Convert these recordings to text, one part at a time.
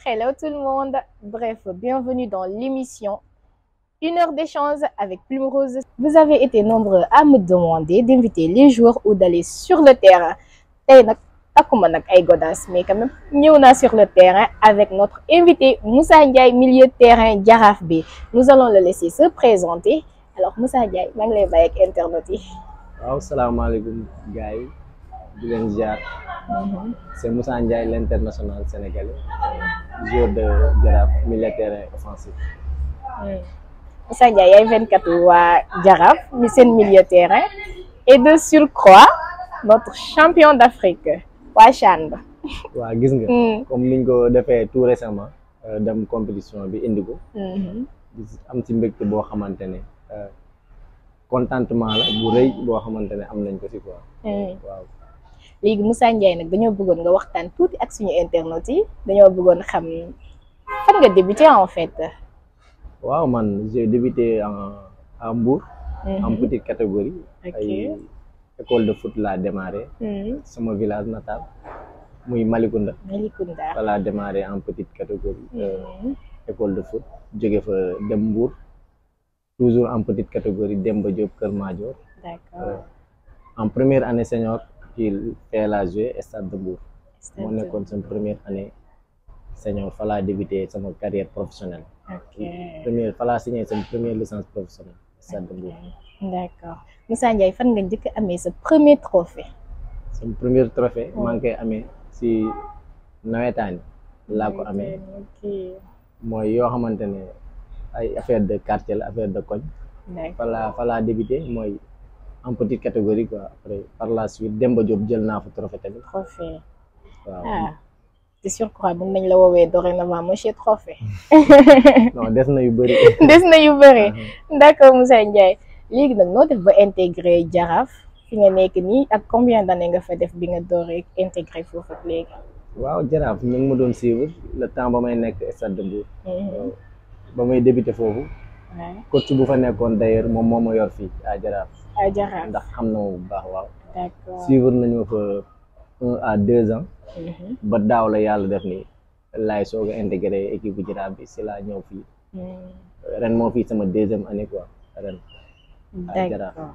Hello tout le monde. Bref, bienvenue dans l'émission Une heure d'échange avec Plume Rose. Vous avez été nombreux à me demander d'inviter les joueurs ou d'aller sur le terrain. tey nag takkuma nag ay godas mais quand même ñëw naa sur le terrain avec notre invité Moussa Ndiaye milieu de terrain Jaraaf bi nous allons le laisser se présenter alors Moussa Ndiaye maa ngi lay bàyyi ak internet yi. waaw salaamaaleykum gars yi di leen ziar c'est Moussa Ndiaye l'international sénégalais joueur de Jaraaf milieu de terrain offensif. Moussa Ndiaye yaay 24 waa Jaraaf mi seen milieu de terrain et de surcroît notre champion d'Afrique waa CHAN ba. waaw gis nga. comme niñ ko defee tout récemment dem compétition bi indi ko. am ci mbégte boo xamante ne contentement la bu rëy boo xamante ne am nañ ko ci quoi. waaw. léegi Moussa Ndiaye nag dañoo bëggoon nga waxtaan tuuti ak suñu internet yi dañoo bëggoon xam fan nga débuté en fait. waaw man j'ai débuté en à Mbour. en petite catégorie. ay école de foot laa démarré. sama village natal muy Malicounda. Malicounda fa laa démarré en petite catégorie. école de foot jóge fa dem Mbour toujours en petite catégorie Demba Diop Kër Madior. d'accord en première année senior ci fee laa joué Stade de Mbour. moo nekkoon sama première année senior fa laa débuté sama carrière professionnelle. ok première fa laa signé sama première licence professionnelle Stade de Mbour. d'accord Moussa Ndiaye fan nga njëkk amee sa premier trophée. sama premier trophée maa ngi koy amee si nawetaani laa ko amee mooy yoo xamante ne ay affaire de quartier la affaire de koñ fa laa fa laa débuté mooy en petite catégorie quoi après par la suite Demba Diop jël naa fa trophée tamit trophée waaw ah te surcroît mën nañ la woowee dorénavant monsieur trophée non des na yu bëri des na yu bëri d'accord Moussa Ndiaye léegi nag noo def ba intégré Jaraaf fi nga nekk nii ak combien d'années nga fa def bi nga dooree intégré foofu ak léegi waaw Jaraaf ñu ngi ma doon suivre le temps ba may nekk Stade de Mbour ba may débuté foofu coach bu fa nekkoon d'ailleurs moom moo ma yor fii à Jaraaf à Jaraaf ndax xam na ma bu baax waaw d'accord suivre nañu ma fa un à deux ans ba daaw la yàlla def ni laay soog a intégré équipe bu Jaraaf bi si laa ñëw fii ren moo fii sama deuxième année quoi ren d'accord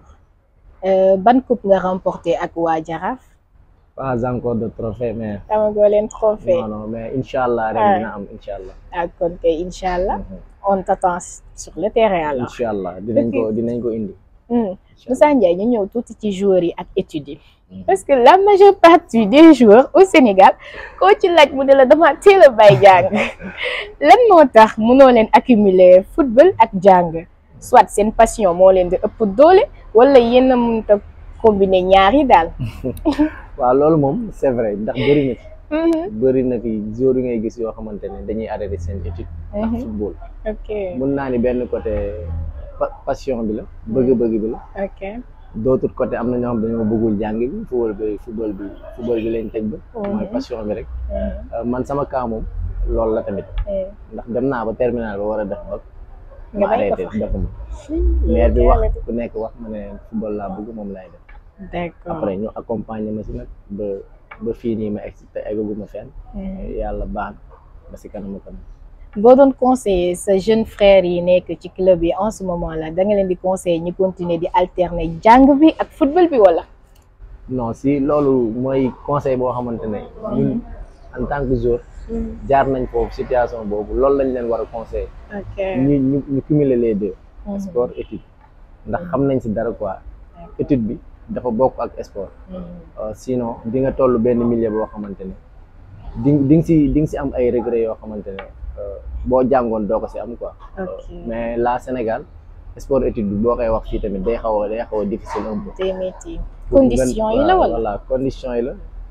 ban coupe nga remporté ak waa Jaraaf pas encore de trophée mais amagoo leen trophée non non mais incha allah ren dina am incha allah ah kon kay incha allah on t'attend sur le terrain alors incha allah dinañ ko dinañ ko indi Moussa Ndiaye ñu ñëw tuuti ci joueurs yi ak études yi parce que la majeure partie des joueurs au Sénégal koo ci laaj mu ne la dama teel a bàyyi jàng lan moo tax mënoo leen accumuler football ak jàng soit seen passion moo leen di ëpp doole wala yéen a mënut a combiner ñaari daal. waaw loolu moom c'est vrai ndax bëri na fi. bëri na fi joueurs yi ngay gis yoo xamante ne dañuy arrêté seen étude. ak football. ok mun naa ni benn côté passion bi la bëgg-bëgg bi la. ok d'autre côté am na ñoo xam dañoo bëggul jàng bi football bi football bi football bi lañ teg ba. mooy passion bi rek. man sama cas moom loolu la tamit. ndax dem naa ba terminal ba war a def ba. nga ma arrêté defuma. maire bi wax ku nekk wax ma ne football laa bëgg moom laay def. d'accord après ñu accompagner ma si nag ba ba fii nii ma egg te eggaguma fenn. yàlla baax na ba si kanam kanam. boo doon conseiller sa jeune frère yi nekk ci club yi en ce moment là da nga leen di conseiller ñu continuer di alterner jàng bi ak football bi wala. non si loolu mooy conseil boo xamante ne. ñun en tant que joueur. jaar nañ foofu situation boobu loolu lañ leen war a conseiller. ok ñu ñu ñu cumuler les deux. sport étude ndax xam nañ si dara quoi. étude bi dafa bokk ak sport. sinon di nga toll benn milieu boo xamante ne di di nga si di nga si am ay regret yoo xamante ne boo jàngoon doo ko si am quoi. mais là Sénégal sport étude bi boo koy wax fii tamit day xaw a day xaw a difficile un peu. day métti conditions yi la wala. voilà conditions yi la.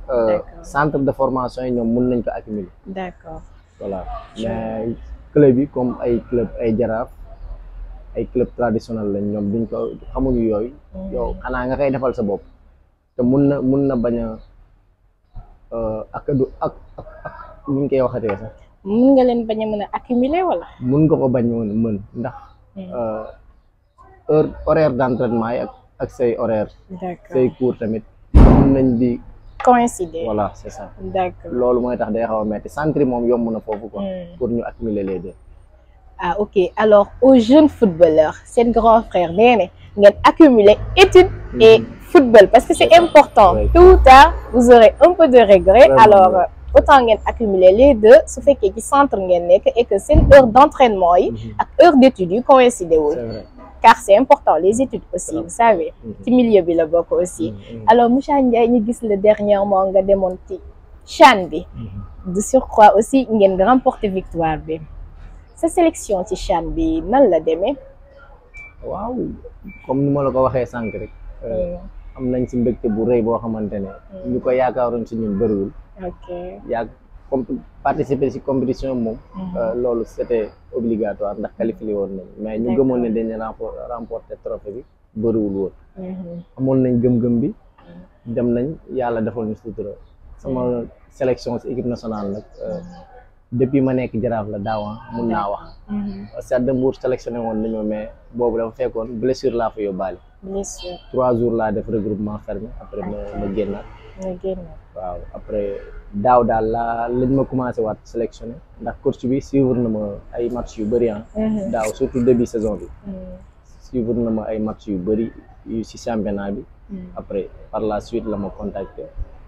centre de formation yi ñoom mun nañ ko accumuler. d'accord voilà mais club yi comme ay club ay jaraaf ay club traditionnel lañ ñoom duñ ko xamuñu yooyu. yow xanaa nga koy defal sa bopp. te mun na mun na bañ a ak du ak ak ak ni ñu koy waxatee sax. mun nga leen bañ a mën a accumuler wala. mun nga ko bañ woon mën ndax. heure horaire d'entraînement yi ak ak say horaire d'accord say cours tamit mun nañ di coïncider voilà c'est ça d'accord loolu mooy tax day xaw a metti centre yi moom yomb na foofu quoi Hmm. pour ñu accumuler les deux ah ok alors aux jeunes footballeurs seen grand frère nee na ngeen accumuler études et football parce que c'est C'est ça. important Oui. tôt ou tard vous aurez un peu de regret Vraiment, alors oui. euh, autant ngeen accumuler les deux su fekkee ci centre ngeen nekk et que seen heure d'entraînement yi Mhm. ak heure d'études yi coïncider wul c'est vrai car c'est important les études aussi Trop. vous savez Mhm. ci milieu bi la bokk aussi Mhm. alors Moussa Ndiaye ñu gis le dernièrement nga demoon ci CHAN bi Mhm. de surcroît aussi ngeen remporter victoire bi sa sélection ci CHAN bi nan la demee waaw comme ni ma la ko waxee sànq rek euh, am nañ si mbégte bu rëy boo xamante ne ñu ko yaakaaroon si ñun bëriwul ok yaag comp participer si compétition moom euh, loolu c'était obligatoire ndax qualifié woon nañ mais ñu D'accord. gëmoon ne dañu rempo remporter trophée bi bëriwul woon Mhm. amoon nañ gëm-gëm bi dem nañ yàlla defal ñu sutura sama sélection si équipe nationale nag euh, depuis ma nekk jaraaf la daawan mun naa wax Mhm. Stade de Mbour sélectionné woon nañu mais boobu dafa fekkoon blessure laa fa yóbbaale bien sûr trois jours laa def regroupement fermé après ma ma génnaat nga génn waaw après daaw daal laa lañ ma commencé waat sélectionné ndax coach bi suivre na ma ay match yu bëri ah Mhm. daaw surtout début saison bi Mhm. suivre na ma ay match yu bëri yu si championnat bi Mhm. après par la suite la ma contacté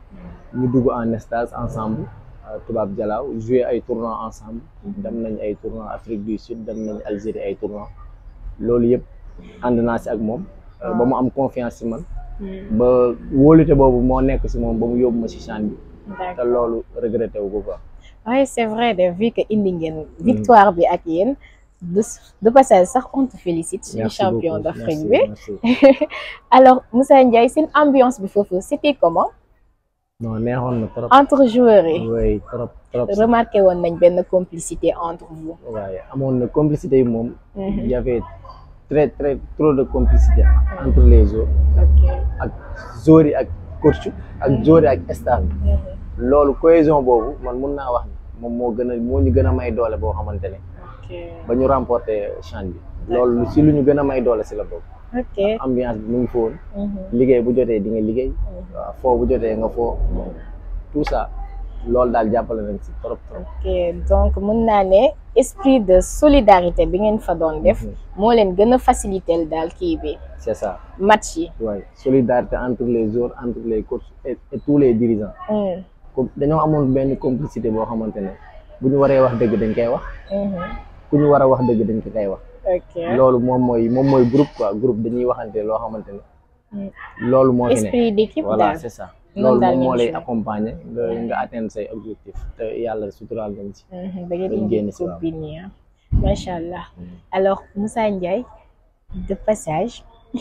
ñu dugg en stage ensemble euh, tubaab jalaaw jouer ay tournois ensemble dem nañ ay tournois Afrique du Sud dem nañ Algérie ay tournois loolu yëpp ànd naa si ak moom euh, ba mu am confiance si man Mhm. ba wóolute boobu moo nekk si moom ba mu yóbbu ma si CHAN bi te d'accord loolu regretté wu ko quoi oui c'est vrai de vu que indi ngeen victoire bi ak yéen de de passage sax on te félicite suñu Merci champion beaucoup. d'Afrique Merci, bi merci. alors Moussa Ndiaye seen ambiance bi foofu c'était comment non neexoon na trop entre joueurs yi oui trop trop remarqué woon nañ benn complicité entre vous waaye amoon na complicité yi moom Mhm. il y avait très très trop de complicité entre les joueurs ok ak joueurs yi ak coach ak joueurs yi ak staff bi Mhm. loolu cohésion boobu man mun naa wax ni moom moo gën a moo ñu gën a may doole boo xamante ne ok ba ñu remporter CHAN bi loolu si lu ñu gën a may doole si la boobu ok ambiance bi mu ngi fa woon Mhm. liggéey bu jotee di nga liggéey Mhm. waaw foo bu jotee nga foo tout ça loolu daal jàppale nañ si trop trop ok donc mën naa ne esprit de solidarité bi ngeen fa doon def moo leen gën a faciliter daal kii bi c'est ça match yi waaye solidarité entre les joueurs entre les coachs et, et tous les dirigeants Mhm. comme dañoo amoon benn complicité boo xamante ne bu ñu waree wax dëgg dañ koy wax Mhm. ku ñu war a wax dëgg dañ ko koy wax ok loolu moom mooy moom mooy groupe quoi groupe dañuy waxante loo xamante ne Mm. loolu moo fi ne esprit d'équipe voilà daal c'est ça Noonu loolu daal moom moo ngeen lay joué. accompagner nga nga atteindre say objectif te yàlla suturaal nañ si Mhm, da ngeen Dañ indi génn si coupe waaw. bi nii ah macha allah alors Moussa Ndiaye de passage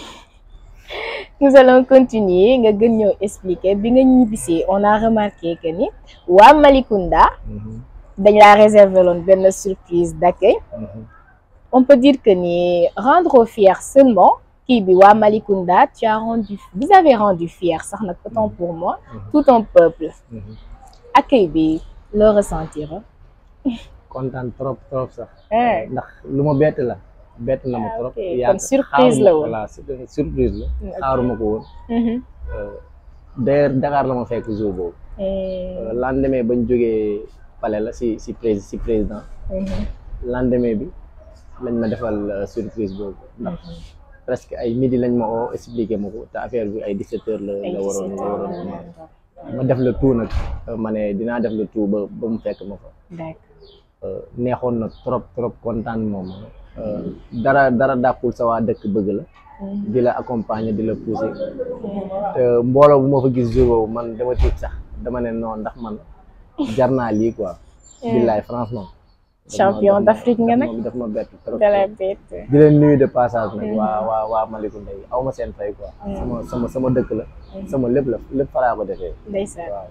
nous allons continuer nga gën ñëw expliquer bi nga ñibbisee on a remarqué que ni waa Malicounda Mhm, dañ laa réserver loon benn surprise d'accueil mhm. on peut dire que ni rendre fier seulement kii bi waa Malicounda tu as rendu vous avez rendu fier sax nag autant pour moi tout un peuple Mhm. accueil bi le ressentir kontaan trop trop sax ah ndax lu ma bett la bett na ma Ah, trop ok. yaakaar- Kon surprise la xaaruma- woon. voilà c'est- surprise la ok. xaaruma ko woon Mhm. Euh, d'ailleurs Dakar la ma fekk jour boobu Eh, Euh, lendemain bañ jógee palais la si si prés si président mhm. lendemain bi lañ ma defal euh, surprise boobu ndax presque ay midi lañ ma oo expliqué ma ko te affaire bi ay 17 heures la Ay la waroon la 17 waroon heures. commencé ma def le tout nag euh, ma ne dinaa def le tout ba ba mu fekk ma fa D'accord. Euh, neexoon na trop trop kontaan moom Euh, dara dara dàqul sa waa dëkk bëgg la Mhm. di la accompagner di la pousser te mbooloo bu ma fa gis jour boobu man dama tiit sax dama ne non ndax man jar naa lii quoi billaay franchement daf ma- Champion daf ma- d'Afrique nga daf nag. ma- daf ma bett trop de la trop. bête. di leen nuyu de passage nag waa waa waa Malicounda yi aw ma seen fay quoi sama sama sama dëkk la sama lépp la lépp faraa ko defee ndeysaan waaw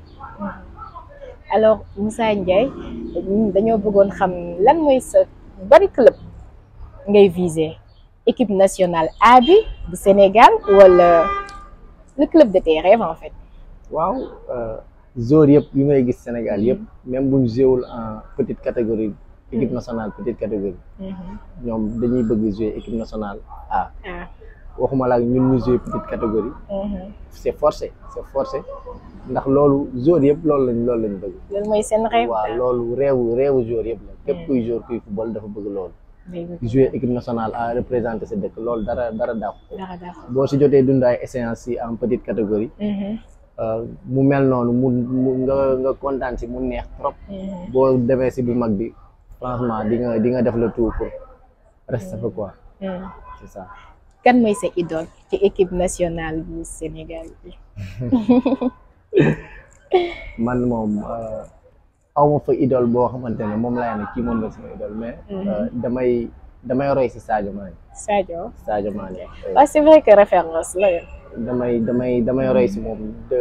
alors Moussa Ndiaye ñun dañoo bëggoon xam lan mooy sa bari club ngay viser équipe nationale A bi bu Sénégal wala le club de tes rêves en fait. waaw joueurs yëpp yu ngay gis Sénégal yëpp même buñ jouéwul en petite catégorie équipe nationale petite catégorie ñoom dañuy bëgg jouer équipe nationale A ah waxuma la ak ñun ñu joué petite catégorie c' est forcé c' est forcé ndax loolu joueur yëpp loolu lañ loolu lañ bëgg loolu mooy seen rêve waaw loolu réewu réewu joueur yëpp la képp kuy joueur kuy football dafa bëgg loolu jouer équipe nationale à représenter sa dëkk loolu dara dara dàqu dara dara boo si jotee dund ay échéances si en petite catégorie mu mel noonu mu mu nga nga kontaan si mu neex trop boo demee si bu mag bi franchement di nga di nga def le tout pour rester fa quoi c'est ça kan mooy sa idole ci équipe nationale bu Sénégal bi man moom aw ma fa idole boo xamante ne moom laa ne kii moom la sama idole mais damay damay roy si Sadio Mané Sadio Sadio Mané waaw c'est vrai que référence la damay damay damay roy si moom de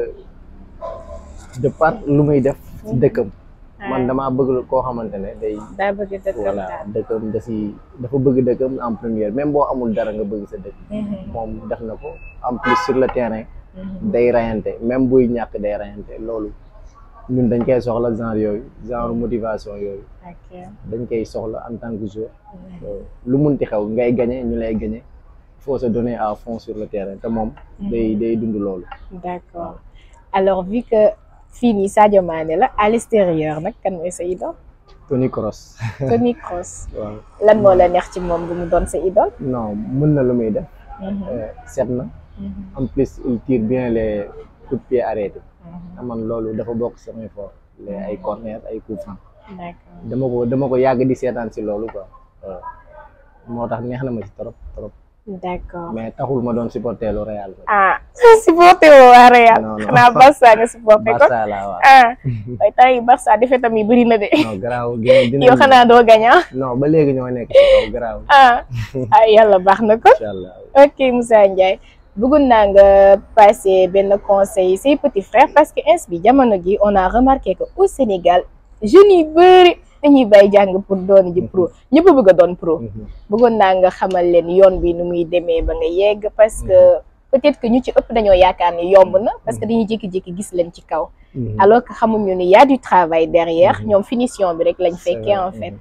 de part lu muy def si dëkkam man damaa bëgg koo xamante ne day daa bëgg dëkkam voilà daal dëkkam da si dafa bëgg dëkkam en première même boo amul dara nga bëgg sa dëkk moom def na ko en plus sur le terrain day rayante même buy ñàkk day rayante loolu ñun dañ koy soxla genre yooyu genre motivation yooyu ok dañ koy soxla en tant que joueur lu munti xew ngay gagné ñu lay gagné il faut se donner à fond sur le terrain te moom day day dund loolu d'accord alors vu que fii nii Sadio Mané la à l'extérieur nag kan mooy sa idole Toni Kroos Toni Kroos waaw lan moo la neex ci moom bu mu doon sa idole non mën na lu muy def set na en plus il tire bien les coups de pied arrêtés man loolu dafa bokk samay fort les ay corner ay coups francs d'accord dama ko dama ko yàgg di seetaan si loolu quoi waaw moo tax neex na ma si trop trop d'accord mais taxul ma doon supporter lu Real ah supporté woo waa Real Non, non. xanaa Barça nga supporté ko Barça la waaw ah waaye temps yi Barça defee tamit bëri na de non garaaw gi dina yow xanaa doo gaña non ba léegi ñoo nekk si kaw garaaw ah ay yàlla baax na ko incha allah ok Moussa Ndiaye bëggoon naa nga passer benn conseil say petits frères parce que ins bi jamono gi on a remarqué que au Sénégal jeunes yi bëri dañuy bàyyi jàng pour doon ji pro ñëpp bëgg a doon pro bëggoon naa nga xamal leen yoon bi nu muy demee ba nga yegg parce que peut-être que ñu ci ëpp dañoo yaakaar ni yomb na parce que dañuy jékki-jékki gis leen ci kaw alors que xamuñu ni y a du travail derrière ñoom finition bi rek lañ fekkee en fait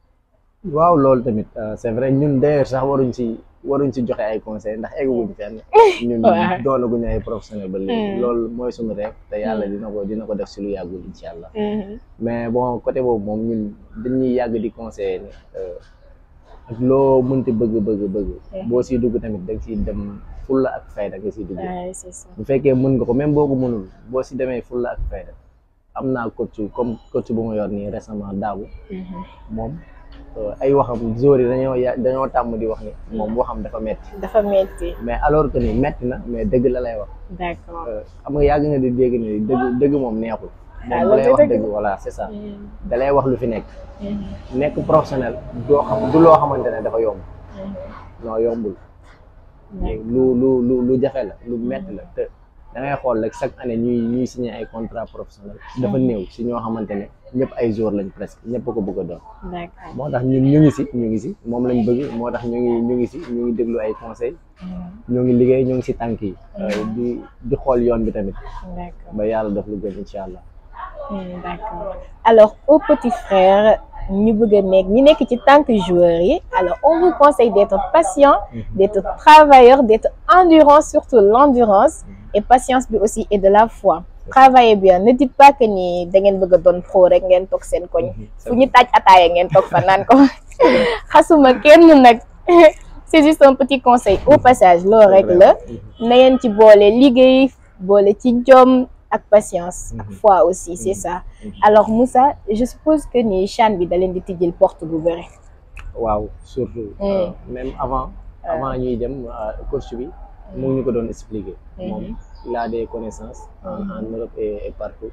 waaw loolu tamit euh, c'est vrai ñun d'ailleurs sax waruñ si waruñ si joxe ay conseils ndax egguñ fenn ñun Ouais. doonaguñu ay professionnel ba léegi Mm. loolu mooy suñu rêve te yàlla dina ko dina ko def si lu yàggul incha allah mais bon côté boobu moom ñun dañuy yàgg di conseiller ne euh, ak loo mënti bëgg bëgg bëgg boo siy dugg tamit da nga siy dem fulla ak fayda nga siy dugg Ouais, c'est ça bu fekkee mën nga ko même boo ko mënul boo si demee fulla ak fayda am naa coach comme coach bu ma yor nii récemment daabu moom euh, ay waxam joueurs yi dañoo ya dañoo tàmm di wax ni moom waxam dafa metti dafa metti mais alors que ni metti na mais dëgg la lay wax d'accord Euh, xam nga yàgg nga di dégg ni dëgg dëgg moom neexul Ah, moom bu lay loolu wax dëgg dëgg la. voilà c'est ça Mhm. da lay wax lu fi nekk Mhm. nekk professionnel doo xam du loo xamante ne dafa yomb Mhm. non yombul D'accord. lu lu lu lu jafe la lu metti la te da ngay xool rek chaque année ñuy ñuy signé ay contrat professionnel dafa néew si ñoo xamante ne ñëpp ay joueurs lañ presque ñëpp a ko bëgg a doon D'accord. moo tax ñun ñu ngi si ñu ngi si moom lañ bëgg moo tax ñu ngi ñu ngi si ñu ngi déglu ay conseils Mhm. ñu ngi liggéey ñu ngi si tànk yi euh, di di xool yoon bi tamit D'accord. ba yàlla def lu gën incha allah Hmm, D'accord. Alors, aux petits frères, ñu bëgg a nekk ñi nekk ci tant que joueurs yi alors on vous conseille d'être patient d'être travailleur d'être endurant surtout l'endurance et patience bi aussi et de la foi travaillez bien ne dites pas que ni da ngeen bëgg a doon pro rek ngeen toog seen koñ fu ñu taaj ataaya ngeen toog fa naan ko xasuma kenn nag c'est juste un petit conseil au passage loolu rek la na ngeen ci boole liggéey boole ci jom ak patience ak foi aussi c'est ça alors Moussa je suppose que ni CHAN bi da leen di tijjil porte bu bëri waaw surtout Mm. euh, même avant avant ñuy dem euh, coach bi mu ngi ñu ko doon expliquer moom il a des connaissances en, en Europe et, et partout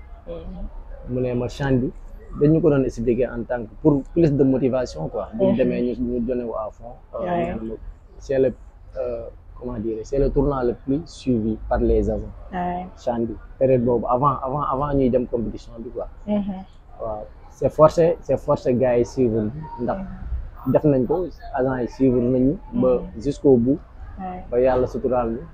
mu ne ma CHAN bi dañu ko doon expliquer en tant que pour plus de motivation quoi bu ñu demee ñu ñu donné wu à fond euh, Ouais. nee na ma, c'est le euh, comment dire c'est le tournant le plus suivi par les avants Ouais. CHAN bi période boobu avant avant avant ñuy dem compétition bi quoi Mhm. waaw c'est forcé c'est forcé gars yi suivre ñu ndax def nañ ko agent yi suivre nañ ñu ba jusqu'au bout Ouais. ba yàlla suturaal ñu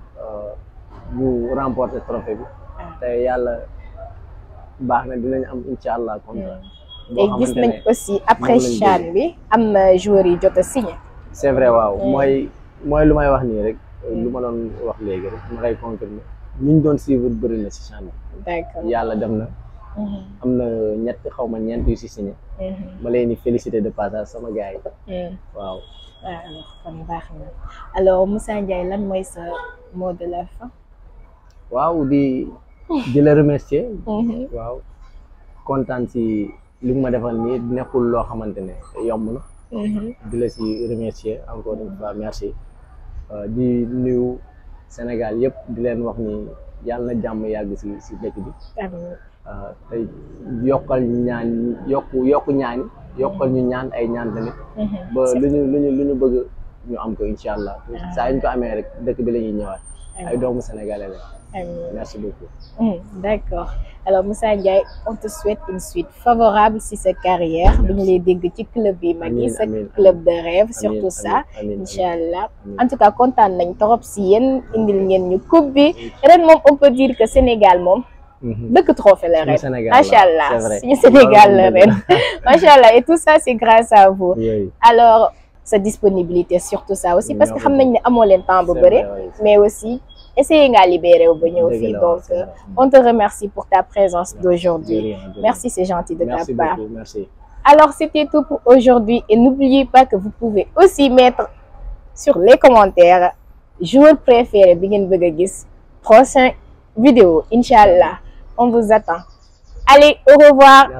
ñu remporter trophée bi te yàlla baax na dinañ am incha allah contrat boo et gis xamante nañ ne aussi après moom lañ CHAN bi am na joueurs yi jot a signé c'est vrai waaw mooy mooy lu may wax nii rek lu ma doon wax léegi rek ma koy confirmer ñu doon suivre bëri na si champ d'accord bi yàlla dem na am na ñett xaw ma ñeent yu si signé ma leen di féliciter de passage sama gars yi waaw waaw kon baax na alors Moussa Ndiaye lan mooy sa mot de la fin waaw di di la remercier waaw kontaan si li nga ma defal nii nekkul loo xamante ne yomb na di la si remercier encore une fois merci di nuyu Sénégal yëpp di leen wax ni yàlla na jàmm yàgg si si dëkk bi te yokkal ñaan yokku yokku ñaan yokkal ñu ñaan ay ñaan tamit ba lu ñu lu ñu lu ñu bëgg ñu am ko incha allah saa ñu ko amee rek dëkk bi la ñuy ñëwaat ay doomu sénégalais la merci beaucoup d'accord alors Moussa Ndiaye on te souhaite une suite favorable si sa carrière bi ñu lay dégg ci club yi mag yi sa club de rêve surtout ça incha allah en tout cas kontaan nañ trop si yéen indil ngeen ñu coupe bi ren moom on peut dire que Sénégal moom dëkk trophée la ren macha allah suñu Sénégal la ren macha allah et tout ça c'est grâce à vous alors sa disponibilité surtout ça aussi parce que xam nañ ne amoo leen temps bu bëri mais aussi essayez ngaa libéré wu ba ñëw fii donc on te remercie pour ta présence d'aujourd'hui merci c'est gentil de ta part alors c'était tout pour aujourd'hui et n'oubliez pas que vous pouvez aussi mettre sur les commentaires joueur préféré bi ngeen bëgg a gis prochain vidéo inchallah on vous attend allez au revoir